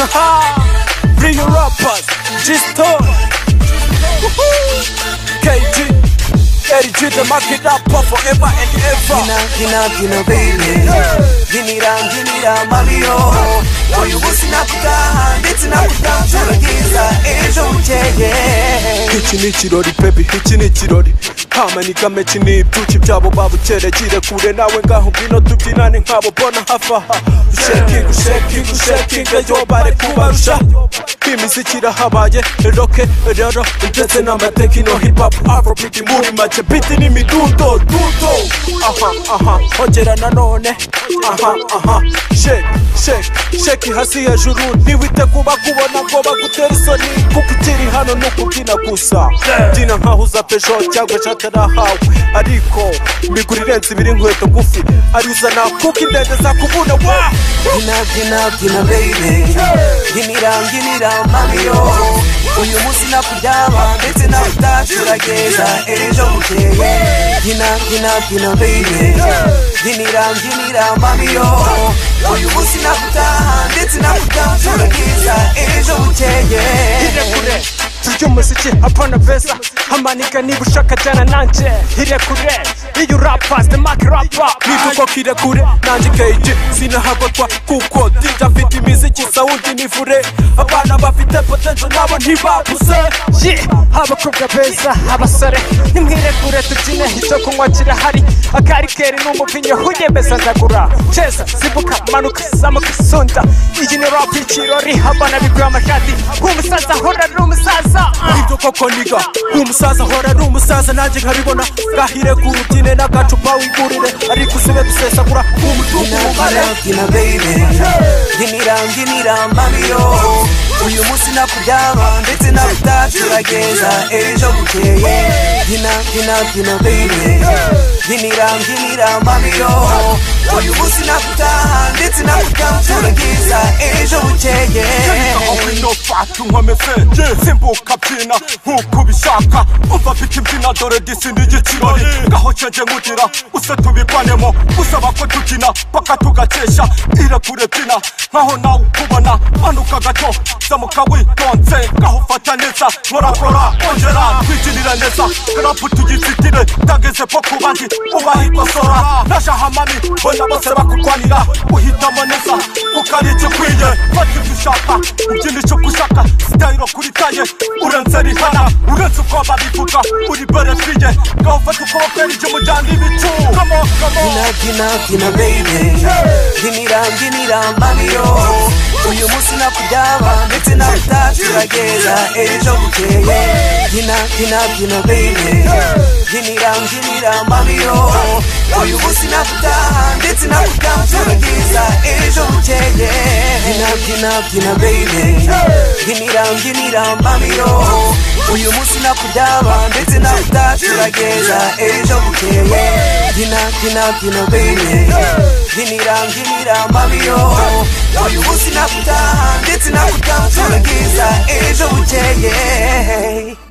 Bring your rappers, just talk. KG, KG, the market rapper forever and ever. Gina, gina, gina, baby Ginira, ginira, Mario Uyu busi nakutaha ndetse nakutaha turagiza ejo bukeye Iki ni ikirori baby, iki ni ikirori Hamanika mechi ni ibyuki byabo babukerekire kure nawe ngaho ngwino tubyinane nkabo bona hafi aha Ushaking, ushaking, ushaking, yo bare kubarusha Imiziki irahabaye, roke, rero, ndetse n'amatekino hip hop Afrobeat muri make, beat n'imidundo, dundo Aha, aha, ongera nanone, aha, aha Shake, shake, shake hasi hejuru, ntiwite kuba kubona ngo bagutera isoni Kuko ukiri hano ni ukubyina gusa Byina nkaho uza Peugeot cyangwa ishati nahawe Ariko, migura irenze ibiri inkweto ngufi Arizana kuko indende zakuvuna, wa! Gina, gina, gina, baby Ginira, ginira, Mario Uyu munsi nakujyaba ndetse nakutaha turagiza ejo bukeye Gina, gina, gina, baby Ginira, ginira, Mario Uyu munsi nakutaha ndetse nakutaha turagiza ejo bukeye Hirekure Turya umuziki apana beza Hamanika niba ushaka jyana nanjye Hirekure Iyo rappers the mark rapper Niba uko kirekure nanjye KG Sinahagotwa kuko DJ afite imiziki sawundi ni fure Abana bafite potential nabo ntibabuze Yeah, abakobwa beza abasore nimwirekure tubyine icyo kunywa kirahari akarikeri ni umuvinyo uyemeza ndagura ceza simbuka manuka zamuka sunda iyi ni rap ikirori abana biguye amashati umusaza ahora ari umusaza ah. Ibyo koko niga Umusaza ahora ari umusaza nanjye nkabibona Gahire ku rubyine n'agacupa wigurire Ariko usibe dusesagura umutungo umumare Gina baby Ginira ginira Mario Uyu munsi nakubyaba ndetse nakutaha turageza ejo bukeye Gina gina gina baby Ginira ginira Mario Uyu munsi nakutaha ndetse nakutaha turageza ejo bukeye wino fata nkomeze simbuka byina nk'uko ubishaka umva mfite imbyina dore disi ni igikirori ngaho cenge nkugira use tubirwanemo usaba ko tubyina paka tugakesha irekure byina nkaho nawe ukubona manuka gato zamuka witonze ngaho fata neza nkorakora ongera twigirire neza rapu tuyizitire tageze po ku bandi ubahe ikosora najahamami bona bose bakurwanira uhitamo neza kuko ari igikwiye fata ibyo ushaka ubyina icyo ushaka sitayiro kuri taye urenze rihana uretse uko babivuga uri berefiye ngaho fata ukuboko erige mujyana ibicu kamo kamo Gina gina gina baby Ginira ginira Mario Uyu munsi nakubyaba ndetse nakutaha turageza ejo bukeye Gina gina gina baby Ginira ginira Mario Uyu munsi nakutaha ndetse nakutaha turageza ejo bukeye Gina gina gina baby Ginira ginira Mario Uyu munsi nakubyaba ndetse nakutaha turageza ejo bukeye Gina gina gina baby Ginira ginira Mario Uyu munsi nakutaha ndetse nakutaha turageza ejo bukeye